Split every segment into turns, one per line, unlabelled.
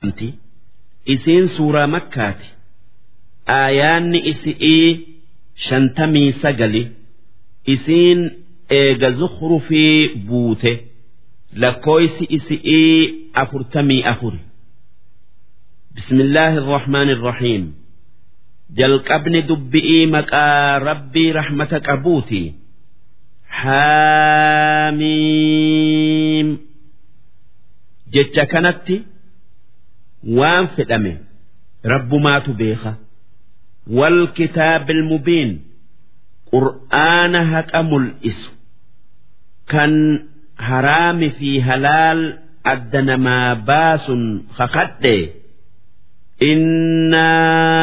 isiin suuraa makkaati aayaanni isi'ii shantamii sagali isiin eega zukhrufii buute lakkooysi isi'ii afurtamii afuri bismillaahi irrahmaani irrahiim jalqabni dubbi'ii maqaa rabbii rahmata qabuuti haamiim jecha kanatti waan fedhame rabbumaatu beeka wal kitaabil mubiin qur'aana haqa mul'isu kan haraami fi halaal adda namaa baasun kakadhe إنا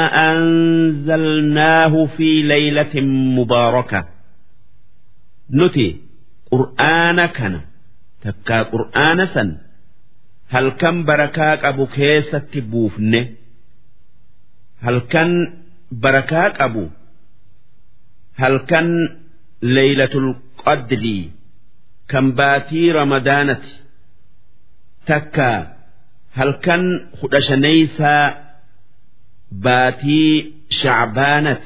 أنزلناه في ليلة مباركة نتي قرآن كان تكا قرآن سن هل كان بركاك أبو كيسة بوفنه هل كان بركاك أبو هل كان ليلة القدر كم باتي رمضانة تكا هل كان خدشنيسا باتي شعبانة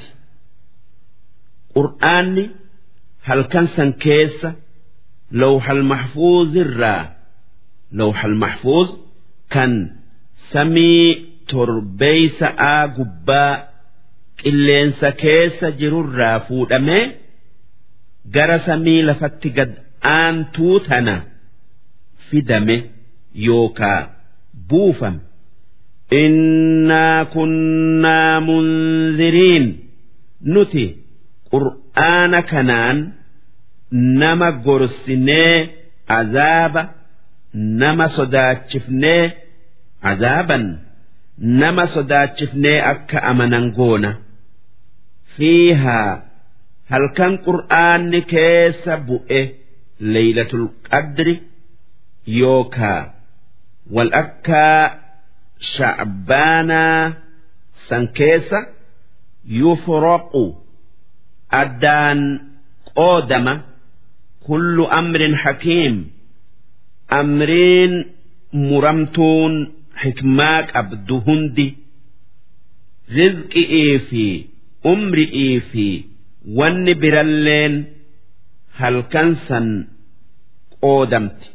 قرآني هل كان سنكيس لوح المحفوظ الرا لوح المحفوظ كان سمي تربيس آقبا qilleensa keessa jirurraa fuudhamee gara samii lafatti gad aantuu tana fidame yookaa buufame. Innaa kunnaa munziriin nuti qur'aana kanaan nama gorsinee azaaba nama sodaachifnee azaaban nama sodaachifnee akka amanan goona. fiihaa halkan qur'aanni keessa bu'e leeylatul qadri yookaa wal akkaa sha'baanaa san keessa yufraqu addaan qoodama kullu amrin hakiim amriin muramtuun xikmaa qabdu hundi rizqi'ii fi umri'ii fi wanni biralleen halkan san qoodamti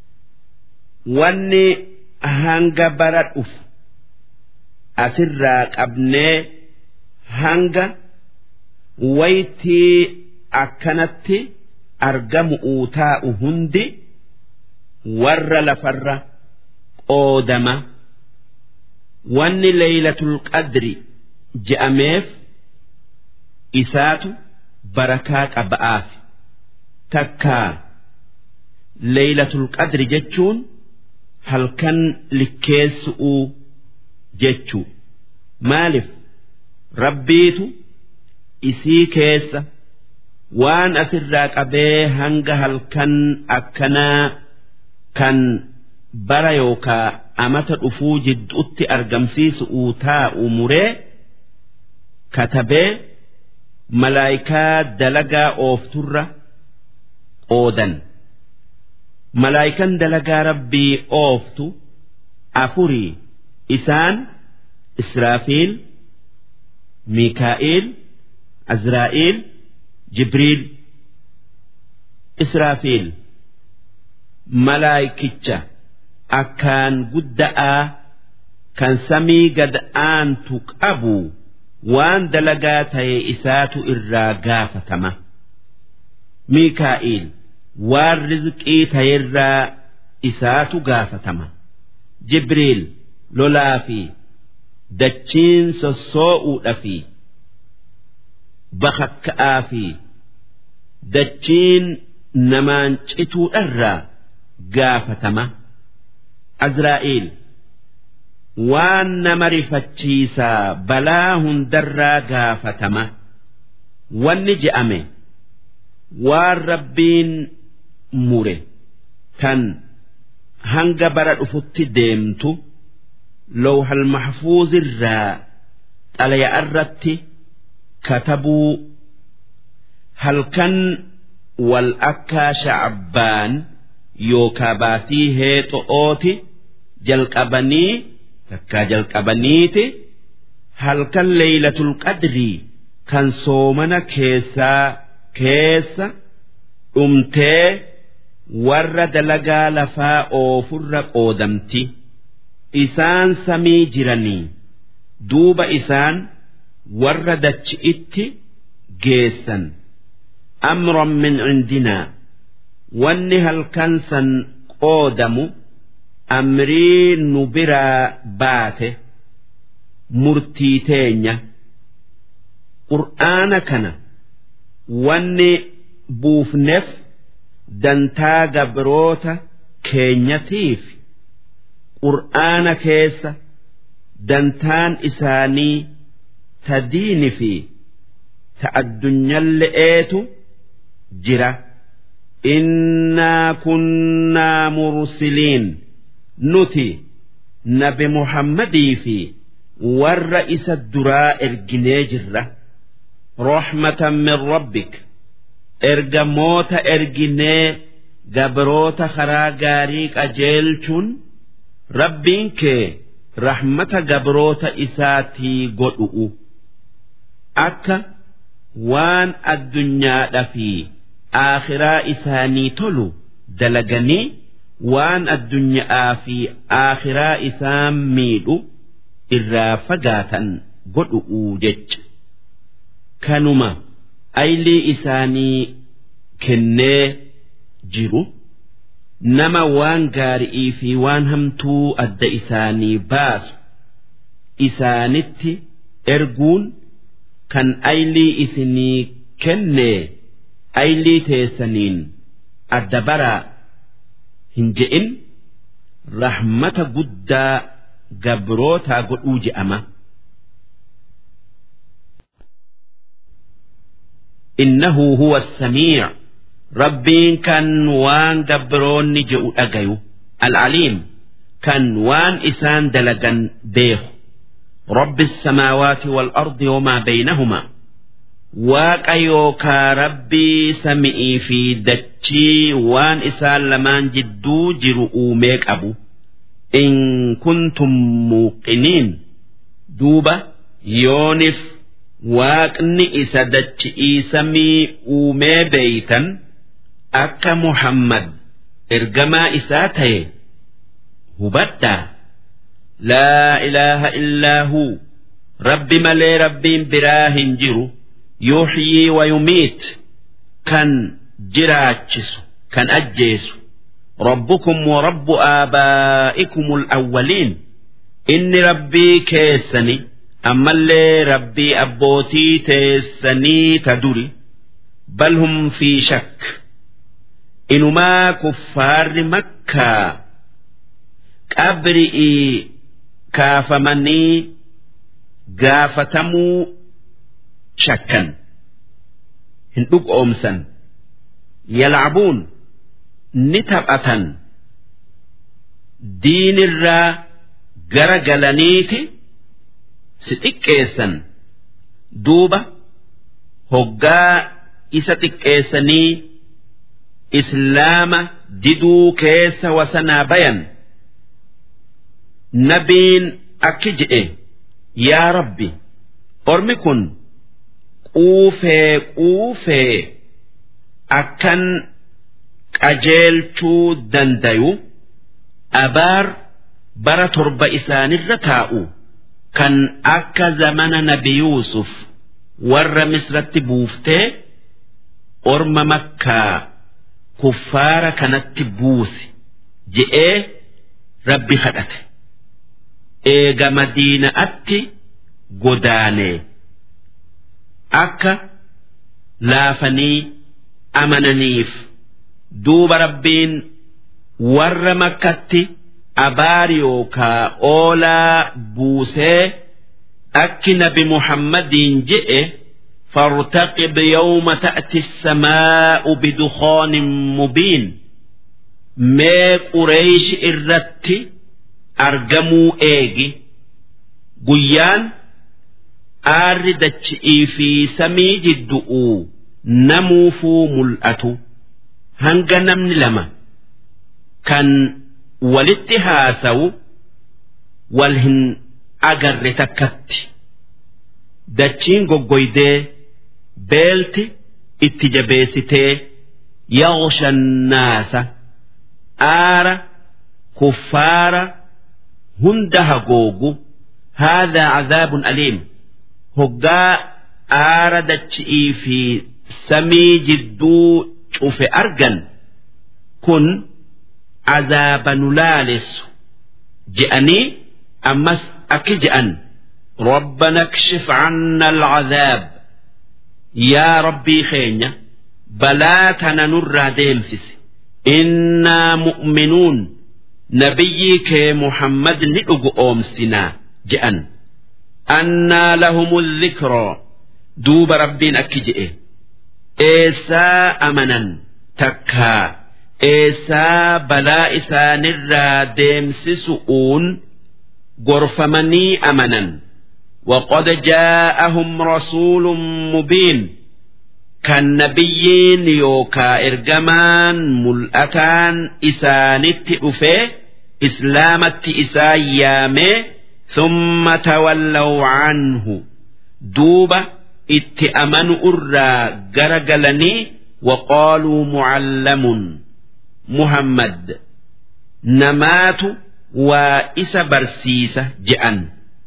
wanni hanga bara dhufu asirraa qabnee hanga waytii akkanatti argamu taa'u hundi warra lafarra qoodama wanni leeylatul qadri je'ameef isaatu barakaa qaba'aaf takkaa leeylatul qadri jechuun halkan likkeessu'uu jechuu maaliif rabbiitu isii keessa waan asirraa qabee hanga halkan akkanaa kan bara yookaa amata dhufuu jidduutti argamsiisu'uu taa'u muree katabee malaayikaa dalagaa oofturra qoodan malaayikan dalagaa rabbii ooftu afurii isaan israafiil miikaa'iil azraa'iil jibriil israafiil malaayikicha akkaan gudda'aa kan samii gad aantu qabu waan dalagaa ta'e isaatu irraa gaafatama miikaa'iil waan rizqii ta'erraa isaatu gaafatama jibriil lolaa fi dachiin sossoo'uudha fi bakakka'aa fi dachiin namaan cituudharraa gaafatama azraa'iil waan nama rifachiisaa balaa hundarraa gaafatama wanni je'ame waan rabbiin mure tan hanga bara dhufutti deemtu lawhal mahfuuzirraa xalaya irratti katabuu halkan wal akkaa sha'abbaan yookaa baatii heexo'ooti jalqabanii takkaa jalqabaniiti halkan leeylatul qadrii kan soomana keessaa keessa dhumtee warra dalagaa lafaa oofurra qoodamti isaan samii jiranii duuba isaan warra dachi'itti geessan amran min cindinaa wanni halkan san qoodamu amrii nu biraa baate murtii teenya qur'aana kana wanni buufneef dantaa gabroota keenyatiif qur'aana keessa dantaan isaanii ta diini fi ta addunyalle'eetu jira innaa kunnaa mursiliin nuti nabi muhammadii fi warra isa duraa erginee jirra rahmatan min rabbik ergamoota erginee gabroota karaa gaarii qajeelchuun rabbiin kee rahmata gabroota isaatii godhu'u akka waan addunyaadha fi aakhiraa isaanii tolu dalaganii waan addunyaa fi aakhiraa isaan miidhu irraa fagaatan godhu'u jecha kanuma aylii isaanii kennee jiru nama waan gaari'ii fi waan hamtuu adda isaanii baasu isaanitti erguun kan aylii isinii kennee aylii teessaniin adda baraa hin je'in rahmata guddaa gabrootaa godhuu je'ama. إنه هو السميع ربين كان وان قبروني جئوا أجيو العليم كان وان إسان دلقا بيه رب السماوات والأرض وما بينهما واق يوكا ربي سمئي في دتشي وان إسان لمان جدو جرؤوا ميك أبو إن كنتم موقنين دوبة يونف waaqni isa dachi'ii samii uumee beeytan akka muhammad ergamaa isaa ta'e hubadhaa laa ilaaha illaa huu rabbi malee rabbiin biraa hin jiru yuuxyii wayumiit kan jiraachisu kan ajjeesu ربكم ورب آبائكم الأولين إن ربي كيسني ammallee rabbii abbootii teessanii ta duri bal hum fi shakk inumaa kuffaarri makkaa qabri'ii kaafamanii gaafatamuu shakkan hin dhugoomsan yalcabuun ni taphatan diinirraa gara galaniiti si xiqqeessan duuba hoggaa isa xiqqeessanii islaama diduu keessa wasanaa bayan nabiin akki je'e yaa rabbi ormi kun quufee quufee akkan qajeelchuu dandayu abaar bara torba isaanirra taa'u. kan akka zamana nabi Yuusuf warra misratti buuftee orma makkaa kuffaara kanatti buusi je'ee rabbi kadhate eega madiina'atti godaanee akka laafanii amananiif duuba rabbiin warra makkatti. abaar yookaa oolaa buusee akki nabi muhammadiin je'e فارتقب يوم تأتي السماء بدخان مبين ما قريش إرت أرجموا إيجي قيان آردت في سمي جدؤوا نموفوا ملأتو هنجا نمن لما كان walitti haasawu wal hin agarre takkatti dachiin goggoydee beelti itti jabeessitee yaghsha naasa aara kuffaara hunda hagoogu haadhaa cadaabun aliim hoggaa aara dachi'ii fi samii jidduu cufe argan kun azaaba nu laalessu je'anii ammas akki je'an ربنا اكشف عنا العذاب يا ربي خينيا بلاتنا نرى ديمسس إنا مؤمنون نبيك محمد نئق أومسنا جأن أنا لهم الذكرى دوب ربنا أكجئ إيسا أمنا تكا إيسا بلا إسا نرى ديمسسؤون غرفمني أمنا وقد جاءهم رسول مبين كان نبيين يوكا إرجمان ملأتان إسانت أفي إسلامت إسايامي ثم تولوا عنه دوبة اتأمن أرى جرجلني وقالوا معلم محمد نمات وإس برسيسة جأن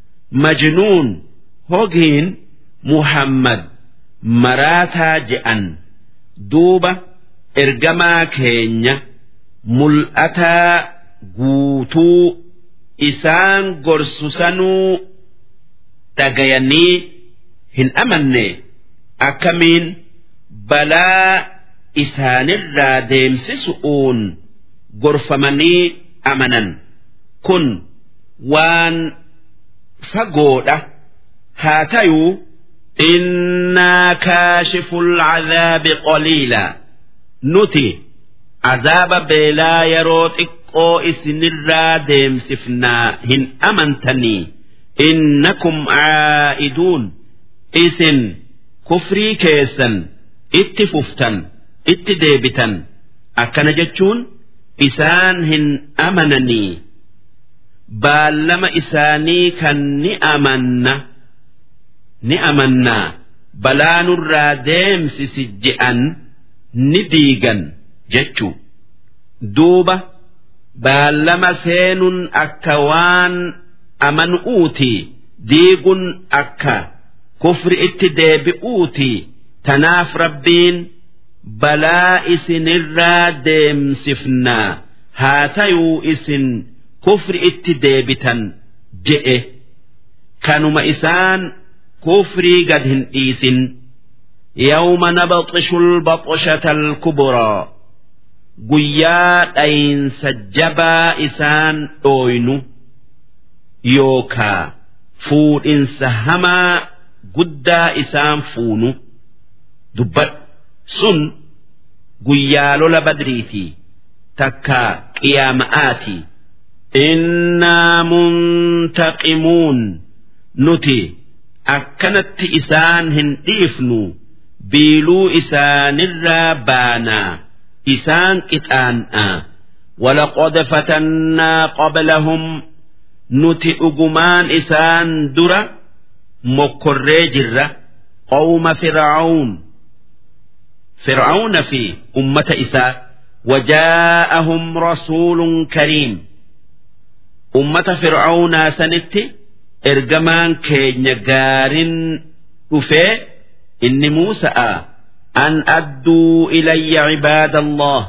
مجنون هوجين محمد مراتا جأن دوبة إرجما كينيا ملأتا guutuu isaan gorsusanuu dhagayanii hin amanne akkamiin balaa isaanirraa deemsisu'uun gorfamanii amanan kun waan fagoodha haa tayuu innaa kaashiful cadaabi qaliila nuti azaaba beelaa yeroo xiqqoo isinirraa deemsifnaa hin amantanii innakum caa'iduun isin kufrii keessan itti fuftan itti deebitan akkana jechuun isaan hin amananii baallama isaanii kan ni amanna ni amannaa balaa nurraa deemsisi je'an ni diigan jechuu duuba baallama seenuun akka waan amanuuti diiguun akka kufri itti deebi'uuti tanaaf rabbiin balaa isinirraa deemsifnaa haa tayuu isin kufri itti deebitan je'e kanuma isaan kufrii gad hin dhiisin yawma nabxishu lbaxshata alkubraa guyyaa dhayinsa jabaa isaan dhooynu yookaa fuudhinsa hamaa guddaa isaan fuunu dubbadhu sun guyyaa lola badriitii takkaa qiyaama'aatii innaa muntaqimuun nuti akkanatti isaan hin dhiifnu biiluu isaanirraa baanaa isaan qixaan'aa ولقد فتنا قبلهم nuti dhugumaan isaan dura mokkorree jirra qawma fir'aun fir'auna fi ummata isaa wajaa'ahum rasuulun kariim ummata fir'aunaa sanitti ergamaan keenya gaarin dhufee inni muusa'a an adduu ilayya cibaada allah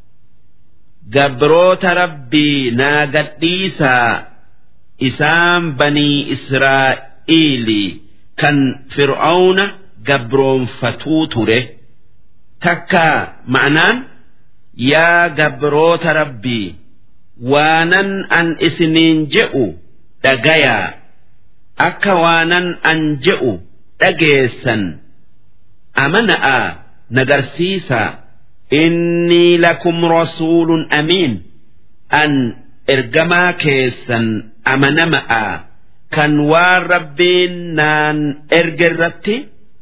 gabroota rabbii naa gadhiisaa isaan banii israa'iili kan fir'auna gabroonfatuu ture takkaa ma'anaan yaa gabroota rabbii waanan an isiniin je'u dhagayaa akka waanan an je'u dhageessan amana'a nagarsiisaa innii lakum rasuulun amiin an ergamaa keessan amanama'a kan waan rabbiin naan erge irratti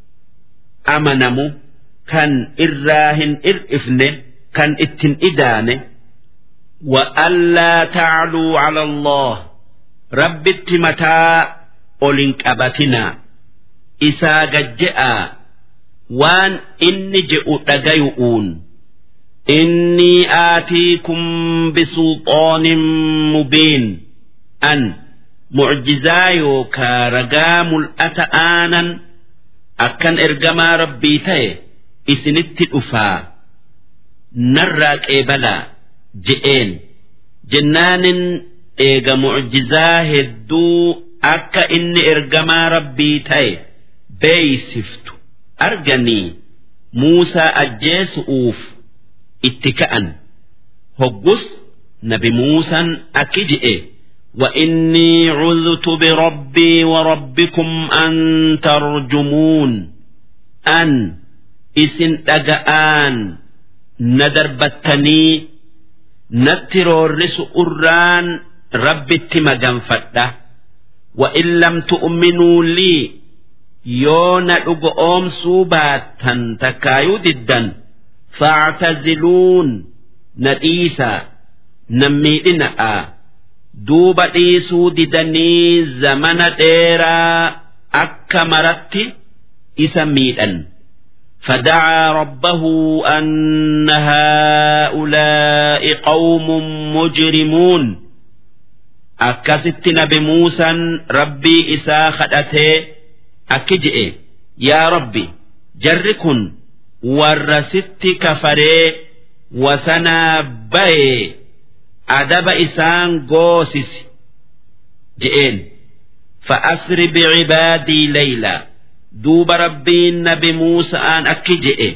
amanamu kan irraa hin ir'ifne kan ittin idaane وألا تعلوا على الله rabbitti mataa olin qabatinaa isaa gajje'aa waan inni je'u dhagayu'uun innii aatiikum bisulxaanin mubiin an mucjizaa yookaa ragaa mul'ata aanan akkan ergamaa rabbii ta'e isinitti dhufaa narraa qeebalaa je'een jennaanin eega mucjizaa hedduu akka inni ergamaa rabbii ta'e beeysiftu arganii Muusaa ajjeesu'uuf itti ka'an hoggus nabi Muusaan akki je'e وإني عذت بربي وربكم أن ترجمون أن إسن أجآن ندربتني نترورس أران رب التمجن فده وإن لم تؤمنوا لي يون أقوم سوباتا تكايو ددا فاعتزلون نديسا نميئنا duuba dhiisuu didanii zamana dheeraa akka maratti isa miidhan فدعا ربه أن هؤلاء قوم مجرمون أكست نبي موسى ربي إسا خدته أكجئ يا ربي جركن ورست كفري وسنا بي adaba isaan goosisi je'een fa'asri bicibaadii layla duuba rabbiin nabi muusa'aan akki je'e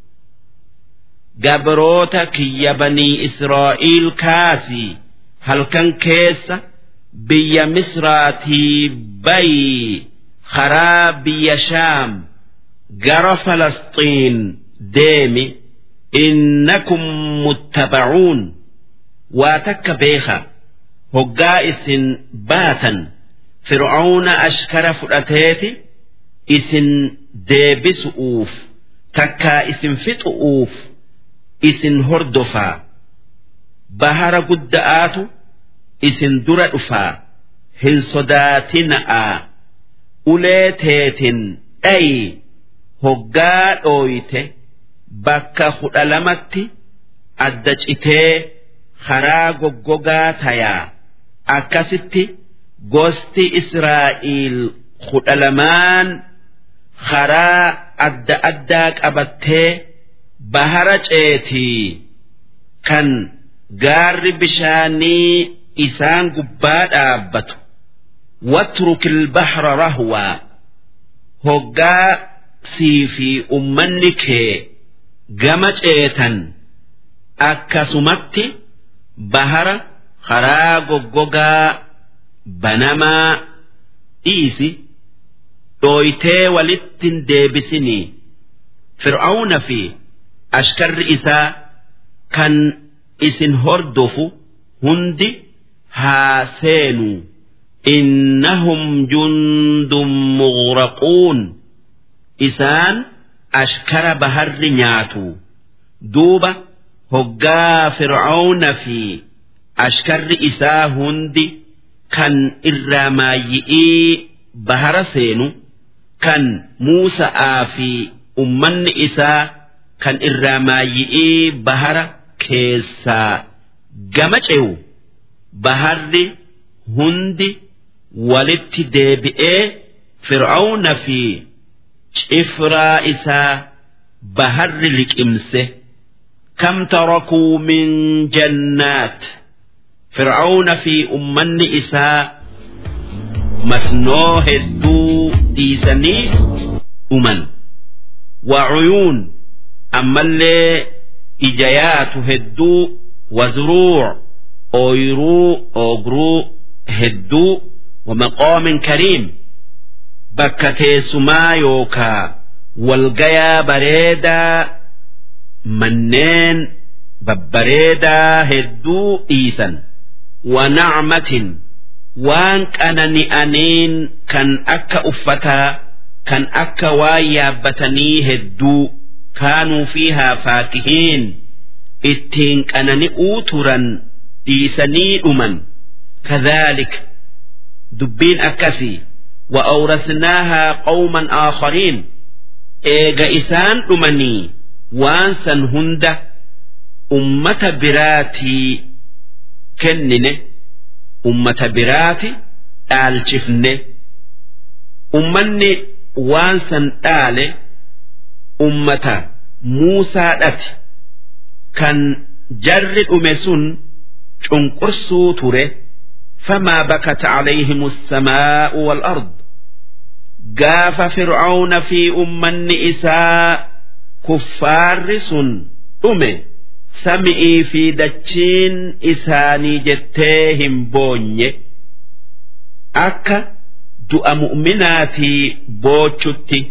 gabroota kiyya banii israa'iil kaasii halkan keessa biyya misraatii bayii karaa biyya shaam gara falasxiin deemi innakum muttabacuun waa takka beeka hoggaa isin baatan fir'auna ashkara fudhateeti isin deebisu'uuf takkaa isin fixu'uuf isin hordofaa bahara gudda'aatu isin dura dhufaa hin sodaatina'aa ulee teetin dhayi hoggaa dhooyte bakka kudha lamatti adda citee karaa goggogaa tayaa akkasitti gosti Israa'iil kudha lamaan karaa adda addaa qabattee bahara ceetii kan gaarri bishaanii isaan gubbaa dhaabbatu watruk ilbahra rahwaa hoggaa sii fi ummanni kee gama ceetan akkasumatti bahara karaa goggogaa banamaa dhiisi dhooytee walittin deebisinii fir'auna fi ashkarri isaa kan isin hordofu hundi haa seenuu innahum jundun mughraquun isaan ashkara baharri nyaatu duuba hoggaa fir'auna fi ashkarri isaa hundi kan irraa maayyi'ii bahara seenu kan Muusa'aa fi ummanni isaa kan irraa maayyi'ii bahara keessaa gama ce'u baharri hundi walitti deebi'ee fir'auna fi cifraa isaa baharri liqimse kam tarakuu min jannaat fir'auna fi ummanni isaa masnoo hedduu dhiisanii dhuman wacuyuun ammallee ijayaatu hedduu wazruuc ooyruu oogruu hedduu wamaqaamin kariim bakka teessumaa yookaa walgayaa bareedaa manneen babbareedaa hedduu dhiisan wanacmatin waan qanani'aniin kan akka uffataa kan akka waan yaabbatanii hedduu kaanuu fiihaa faakihiin ittiin qanani'uu turan dhiisanii dhuman kadhaalik dubbiin akkasii وأورثناها قوما آخرين إيجا إسان أمني وانسا هند أمة براتي كننه أمة براتي آلشفنه أمني وانسا آله أمة موسى أتي كان جر أمسون شنقرسو تره فما بكت عليهم السماء والأرض قاف فرعون في أمن إساء كفار سن أمه سمئي في دتشين إساني جتيهم بوني أكا دؤ مؤمناتي بوشتي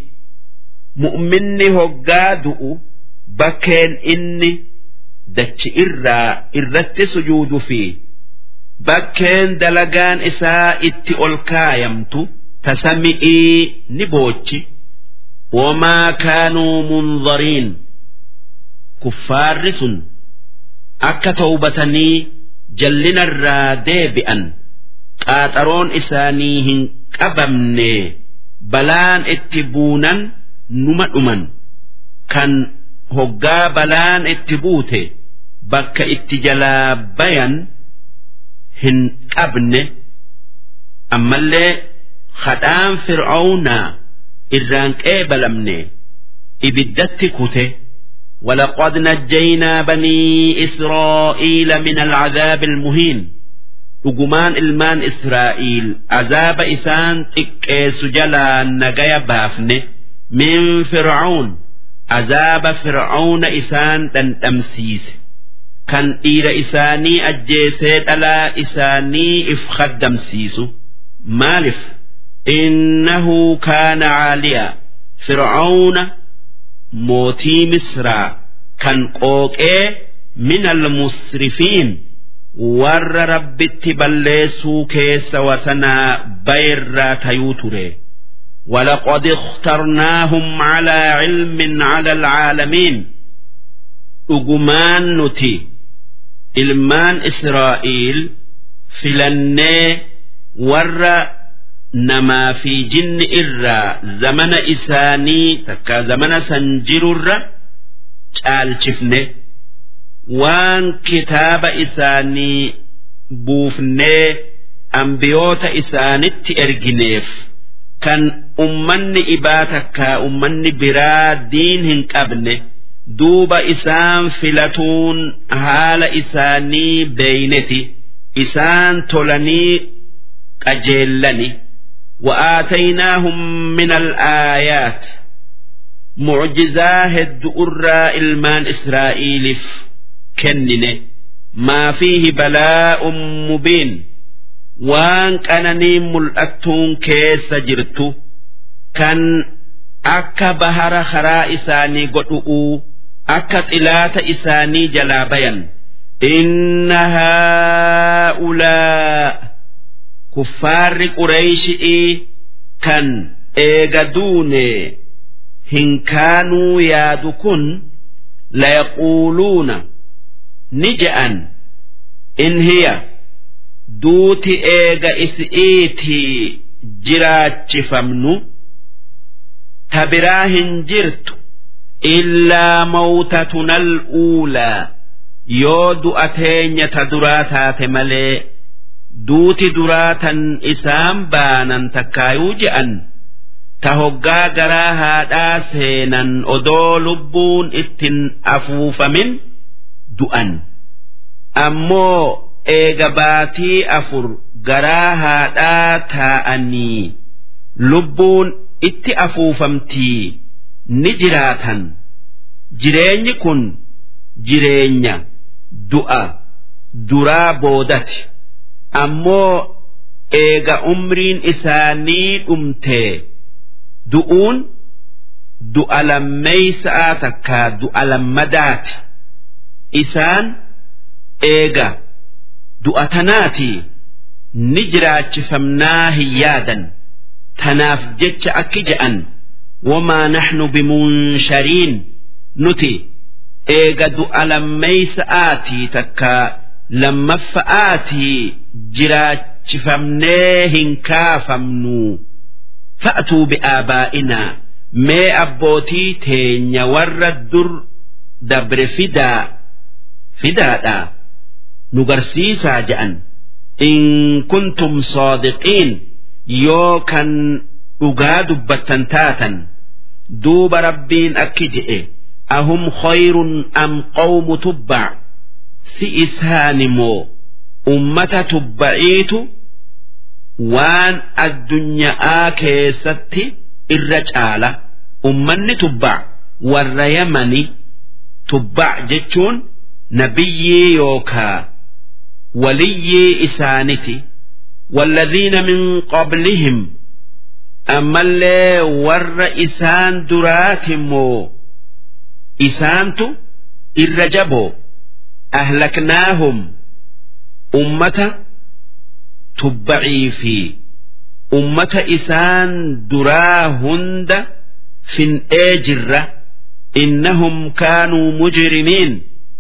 مؤمني هقا دؤ بكين إني دتش إرى إرت سجود فيه bakkeen dalagaan isaa itti ol kaayamtu tasami'ii ni boochi wamaa kaanuu munzariin kuffaarri sun akka tawbatanii jallinarraa deebi'an qaaxaroon isaanii hin qabamne balaan itti buunan numa dhuman kan hoggaa balaan itti buute bakka itti jalaa bayan hin qabne ammallee hadhaan fir'aawnaa irraan qeebalamne ibiddatti kute ولقد نجينا بني إسرائيل من العذاب المهين dhugumaan ilmaan Israa'iil azaaba isaan xiqqeessu jalaa nagaya baafne min fir'aun azaaba fir'auna isaan dhandhamsiise kan dhiira isaanii ajjeesee dhalaa isaanii if khaddamsiisu maalif innahu kaana caaliyaa fir'auna mootii misraa kan qooqee min almusrifiin warra rabbitti balleessuu keessa wasanaa bayirraa tayuu ture ولقد اخترناهم على علم على العالمين dhugumaan nuti ilmaan Israa'iil filannee warra namaa fi jinni irraa zamana isaanii takka zamana san jirurra caalchifne waan kitaaba isaanii buufnee ambiyoota isaanitti ergineef kan ummanni ibaa takkaa ummanni biraa diin hin qabne duuba isaan filatuun haala isaanii beeyneti isaan tolanii qajeellani وآتيناهم من الآيات معجزاه الدؤراء المان إسرائيل كننه ما فيه بلاء مبين وان كانني ملأتون كيس جرتو كان أكا بهر خرا إساني قطؤوا أكا طلات إساني جلابيا إن هؤلاء كفار قريش كان إيغدوني هن كانوا يادكن ليقولون نجأن إن هي دوتي إيغا إسئيتي جراتشفمنو تبراهن جرت إلا موتتنا الأولى يود أتين تدراتات ملي دوتي دراتا إسام بانا تكايو جأن tahoggaa garaa haadhaa seenan odoo lubbuun ittin afuufamin du'an ammoo eega baatii afur garaa haadhaa taa'anii lubbuun itti afuufamtii ni jiraatan jireenyi kun jireenya du'a duraa boodati ammoo eega umriin isaanii dhumtee du'uun du'a lammeeysa'a takkaa du'a lammadaati isaan eega du'a tanaati ni jiraachifamnaa hin yaadan tanaaf jecha akki je'an wamaa naxnu bimunshariin nuti eega du'a lammeeysa'aatii takkaa lammaffa'aatii lakkifamnee hin kaafamnu fa'atuu bi'aabaa'inaa mee abbootii teenya warra dur dabre fidaa fidaadhaa nu garsiisaa je'an in kuntum saadiqiin yoo kan dhugaa dubbattan taatan duuba rabbiin akki je'e ahum khayrun am qawmu tubbac si isaani moo ummata tubbaciitu waan addunyaa keessatti irra caala ummanni tubbac warra yamani tubbac jechuun nabiyyii yookaa waliyyii isaaniti والذين من قبلهم أما اللي ور إسان دراتمو إسانتو الرجبو أهلكناهم أمة تبعي في أمة إسان درا هند في أجرة إنهم كانوا مجرمين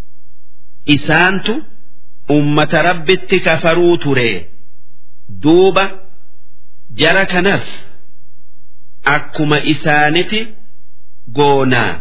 إسانتو أمة ربت كفروا تري دوبة جرى كنس أكما إسانتي قونا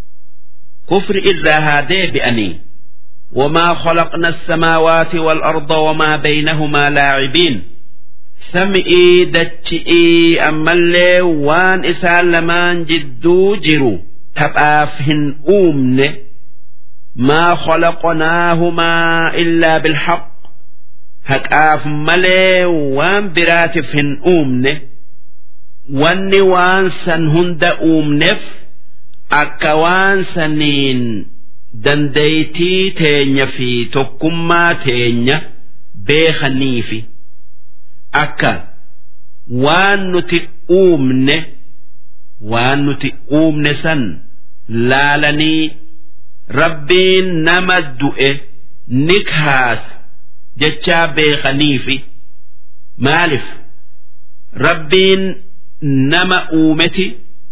كفر إلا هادي بأني وما خلقنا السماوات والأرض وما بينهما لاعبين سمئي دتشئي أما اللي وان إسان لمان جدو جرو تبافهن أومن ما خلقناهما إلا بالحق haqaaf malee waan biraatiif hin uumne wanni waan san hunda uumneef akka waan saniin dandeeytii teenya fi tokkummaa teenya beekaniifi akka waan nuti uumne waan nuti uumne san laalanii rabbiin nama du'e ni kaasa jechaa beekaniifi maalif rabbiin nama uumeti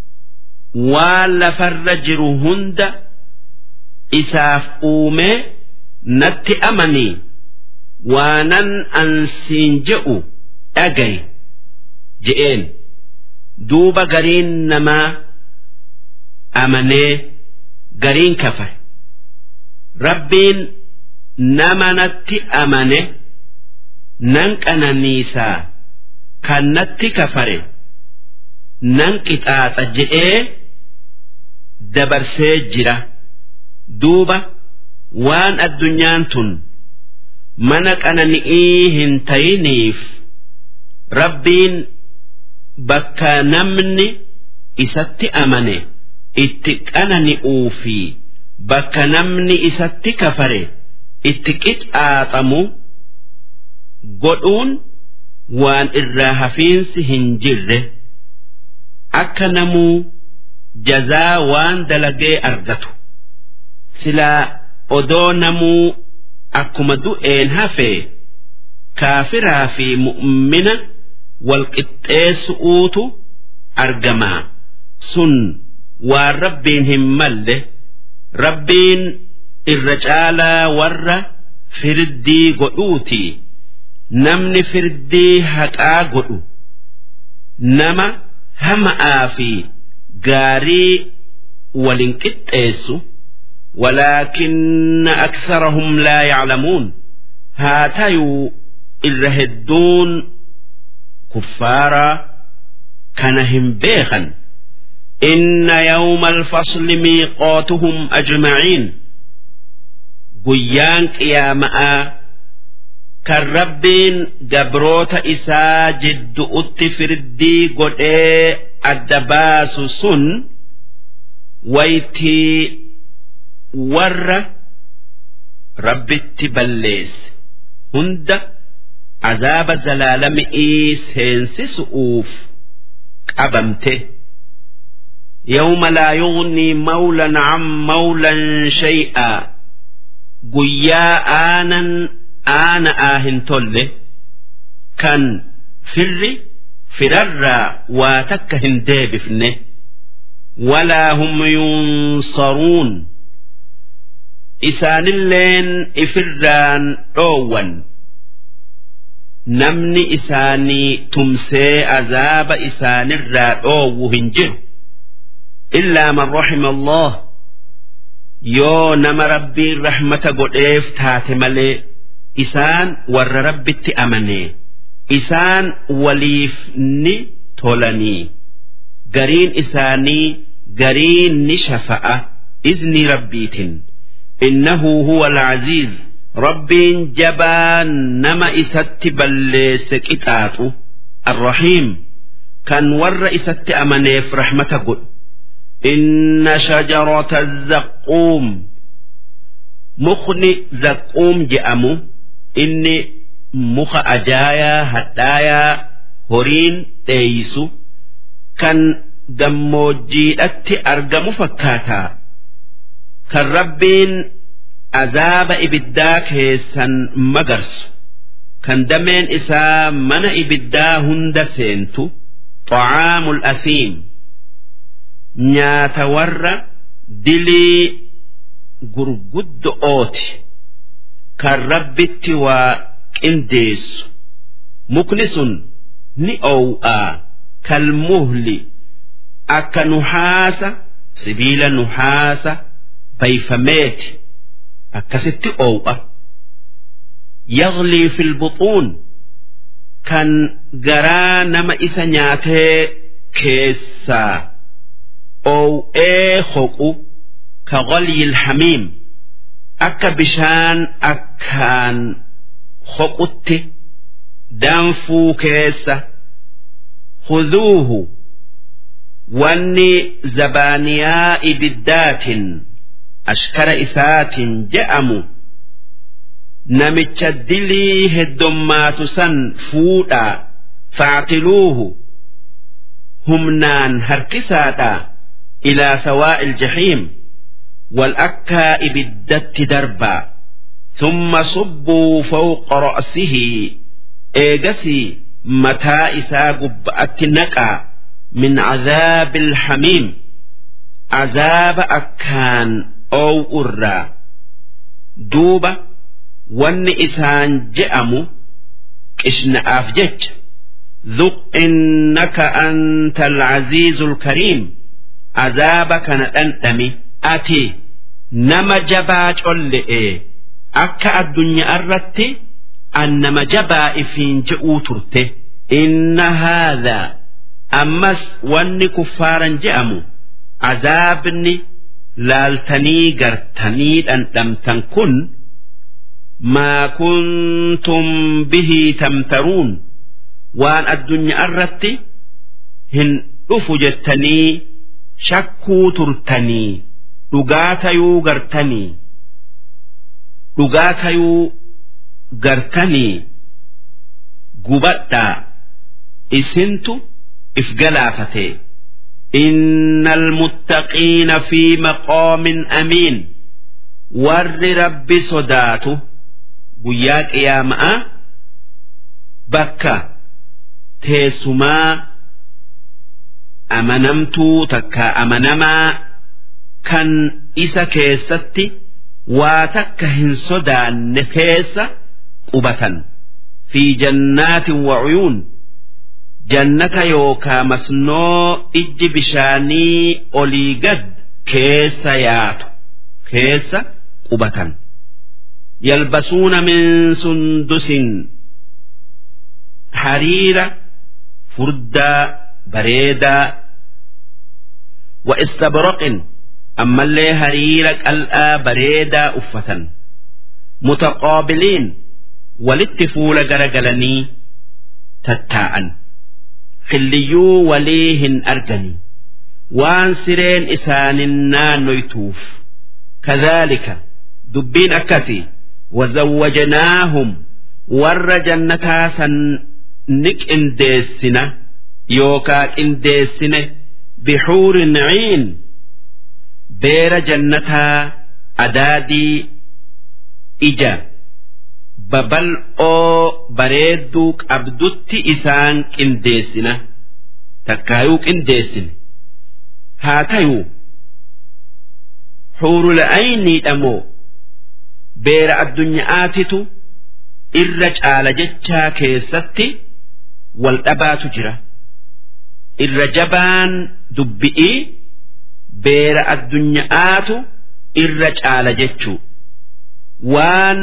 waan lafarra jiru hunda isaaf uumee natti amanii waanan ansiin je'u dhagay je'een duuba gariin namaa amanee gariin kafare rabbiin nama natti amane nan qananiisaa kan natti kafare nan qixaaxa je'ee dabarsee jira duuba waan addunyaan tun mana qanani'ii hin tayiniif rabbiin bakka namni isatti amane itti qanani'uu fi bakka namni isatti kafare. itti qixaaxamu godhuun waan irraa hafiinsi hin jirre akka namuu jazaa waan dalagee argatu silaa odoo namuu akkuma du'een hafee kaafiraa fi mu'mina walqixxeessu'uutu argamaa sun waan rabbiin hin malle rabbiin irra caalaa warra firdii godhuuti namni firdii haqaa godhu nama hama'aa fi gaarii walin qixxeessu ولكن أكثرهم لا يعلمون هاتيو إلا هدون كفارا كانهم بيخا إن يوم الفصل ميقاتهم أجمعين guyyaan qiyaama'aa kan rabbiin gabroota isaa jiddu'utti firdii godhee adda baasu sun waytii warra rabbitti balleesse hunda azaaba zalaalami'ii seensisu'uuf qabamte. يوم لا يغني مولا عن مولا شيئا guyyaa aanan aana'aa hin tolle kan firri firarraa waa takka hin deebifne walaa hum yunsaruun isaanilleen ifirraan dhoowwan namni isaanii tumsee azaaba isaanirraa dhoowwu hin jiru illaa man raxima allah yoo nama rabbiin rahmata godheef taate malee isaan warra rabbitti amanee isaan waliif ni tolanii gariin isaanii gariin ni shafa'a izni rabbiitin innahu huwa alcaziiz rabbiin jabaa nama isatti balleesse qixaaxu arrahiim kan warra isatti amaneef rahmata godhu inna shajarata zaquum mukni zaquum je'amu inni muka ajaayaa hadhaayaa horiin dheeysu kan gammoojjiidhatti argamu fakkaataa kan rabbiin azaaba ibiddaa keessan magarsu kan dameen isaa mana ibiddaa hunda seentu xacaamul asiim nyaata warra dilii gurguddo'ooti kan rabbitti waa qindeessu mukni sun ni oow'aa kalmuhli akka nuhaasa sibiila nuhaasa bayfameeti akkasitti oow'a yaglii fil buxuun kan garaa nama isa nyaatee keessaa oow'ee hoqu ka ghalyil hamiim akka bishaan akkaan hoqutti danfuu keessa خذوه wanni zabaaniyaa ibiddaatin ashkara isaatin je'amu namicha dilii heddummaatu san fuudhaa faactiluuhu humnaan harkisaadhaa ilaa sawaa'il jahiim wal akkaa ibiddatti darbaa ثم صبوا فوق رأسه إيجسي متى إسا قبأت نقع من عذاب الحميم عذاب أكان أو أرى دوبة ون إسان جأم إشن أفجج ذق إنك أنت العزيز الكريم عذابك نتنتمي أتي نما جباج اللئي أكا الدنيا أردت أنما جبا إفين جئو ترته إن هذا ammas wanni kuffaaran je'amu azaabni laaltanii gartanii dhandhamtan kun maa kuntum bihii tamtaruun waan addunyaa irratti hin dhufu jettanii shakkuu turtanii dhugaa tayuu gartanii dhugaa tayuu gartanii gubadhaa isintu if galaafate inna almuttaqiina fi maqaamin amiin warri rabbi sodaatu guyyaa qiyaama'a bakka teessumaa amanamtuu takka amanamaa kan isa keessatti waa takka hin sodaanne keessa qubatan fi jannaatin wa'uyuun jannata yookaa masnoo ijji bishaanii olii gad keessa yaatu keessa qubatan yalbasuuna min sundusin hariira furdaa bareedaa wa istabraqin ammallee hariira qal'aa bareedaa uffatan mutaqaabiliin walitti fuula garagalanii tattaa'an killiyyuu walii hin arganii waan sireen isaanin naannoytuuf kadhaalika dubbiin akkasii wazawwajnaahum warra jannataa san ni qindeessina yookaa qindeessine bixuurin ciin beera jannataa adaadii ija babal'oo bareedduu qabdutti isaan qindeessina takkaayuu qindeessine haa tayuu xuurula'ayniidhamoo beera addunyaatitu irra caala jechaa keessatti wal dhabaatu jira irra jabaan dubbi'ii beera addunyaatu irra caala jechuu waan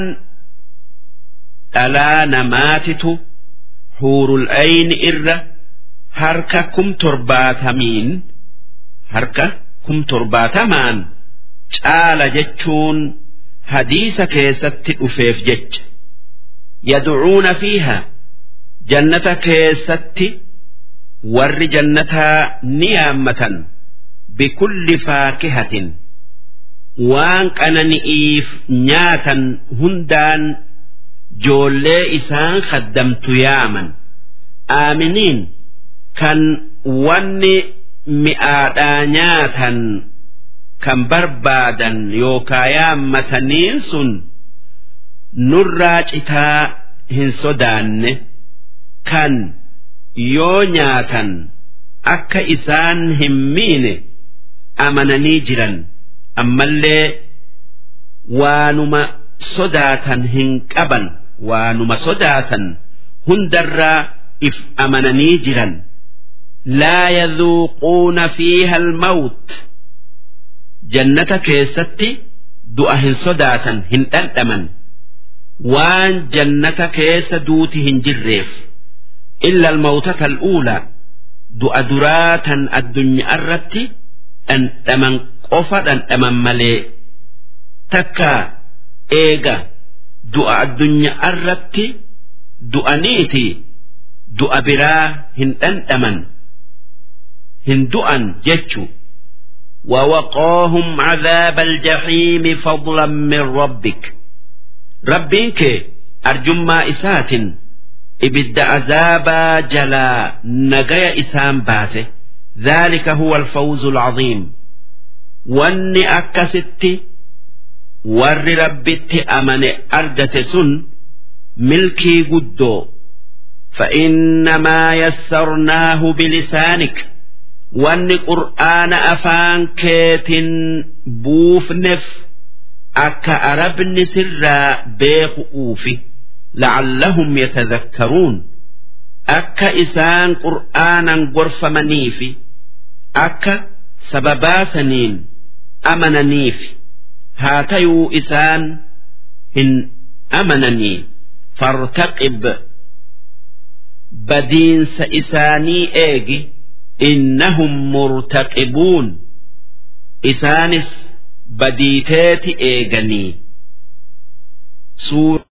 dhalaa namaatitu huurul ayni irra harka kum torbaatamiin harka kum torbaatamaan caala jechuun hadiisa keessatti dhufeef jecha yad'uuna fiiha jannata keessatti warri jannataa ni yaammatan bikulli faakihatin waan qanani'iif nyaatan hundaan joollee isaan kaddamtu yaaman aaminiin kan wanni mi'aadhaa nyaatan kan barbaadan yookaa yaammataniin sun nurraa citaa hin sodaanne kan yoo nyaatan akka isaan hin miine amananii jiran ammallee waanuma sodaatan hin qaban waanuma sodaatan hundarraa if amananii jiran laa yadhuuquuna fiiha almawt jannata keessatti du'a hin sodaatan hin dhandhaman waan jannata keessa duuti hin jirreef illa almawtata al'uulaa du'a duraa tan addunyaa irratti dhandhaman qofa dhandhaman malee takka eega du'a addunyaa irratti du'aniiti du'a biraa hin dhandhaman hin du'an jechu ووقاهم عذاب الجحيم فضلا من ربك ربك أرجما إسات إبد عذابا جلا نجي إسام باته ذلك هو الفوز العظيم واني أكست ور ربت أمن أرجت سن ملكي قدو فإنما يسرناه بلسانك wanni qur'aana afaan keetin buufneef akka arabni sirraa beeku'uufi la'allahum yatadhakkaruun akka isaan qur'aanan gorfamaniifi akka sababaasaniin amananiifi haa tayuu isaan hin amananii fartaqib badiinsa isaanii eegi إنهم مرتقبون إسانس بديتات إيغني سورة